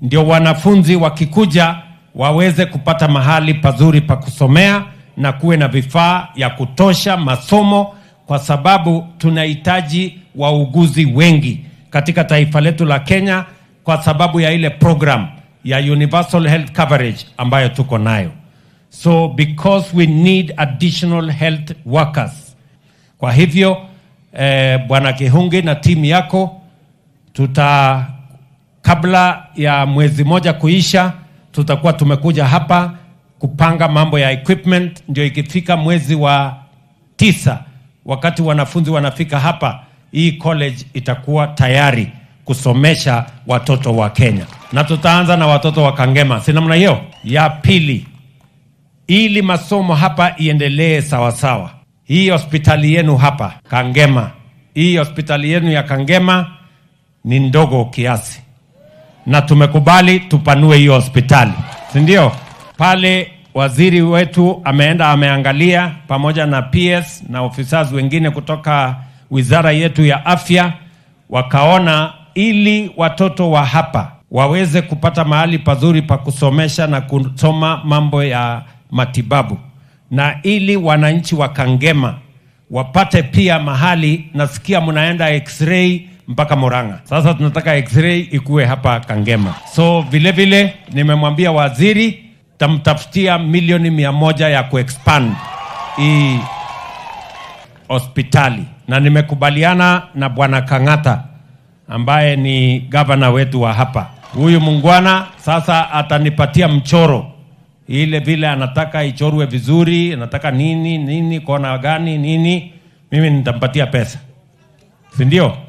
ndio wanafunzi wakikuja waweze kupata mahali pazuri pa kusomea na kuwe na vifaa ya kutosha masomo, kwa sababu tunahitaji wauguzi wengi katika taifa letu la Kenya, kwa sababu ya ile program ya universal health coverage ambayo tuko nayo. So because we need additional health workers. Kwa hivyo eh, Bwana Kihungi na timu yako tuta kabla ya mwezi moja kuisha, tutakuwa tumekuja hapa kupanga mambo ya equipment, ndio ikifika mwezi wa tisa, wakati wanafunzi wanafika hapa, hii college itakuwa tayari kusomesha watoto wa Kenya, na tutaanza na watoto wa Kangema, si namna hiyo? Ya pili, ili masomo hapa iendelee sawasawa, hii hospitali yenu hapa Kangema, hii hospitali yenu ya Kangema ni ndogo kiasi na tumekubali tupanue hiyo hospitali, si ndio? Pale waziri wetu ameenda ameangalia pamoja na PS na ofisa wengine kutoka wizara yetu ya afya, wakaona ili watoto wa hapa waweze kupata mahali pazuri pa kusomesha na kusoma mambo ya matibabu, na ili wananchi wa Kangema wapate pia mahali, nasikia mnaenda x-ray mpaka Murang'a. Sasa tunataka x-ray ikuwe hapa Kangema. So vile vile nimemwambia waziri tamtafutia milioni mia moja ya kuexpand hii hospitali, na nimekubaliana na bwana Kang'ata ambaye ni gavana wetu wa hapa. Huyu mungwana sasa atanipatia mchoro ile vile anataka ichorwe vizuri, anataka nini nini, kona gani nini, mimi nitampatia pesa, si ndio?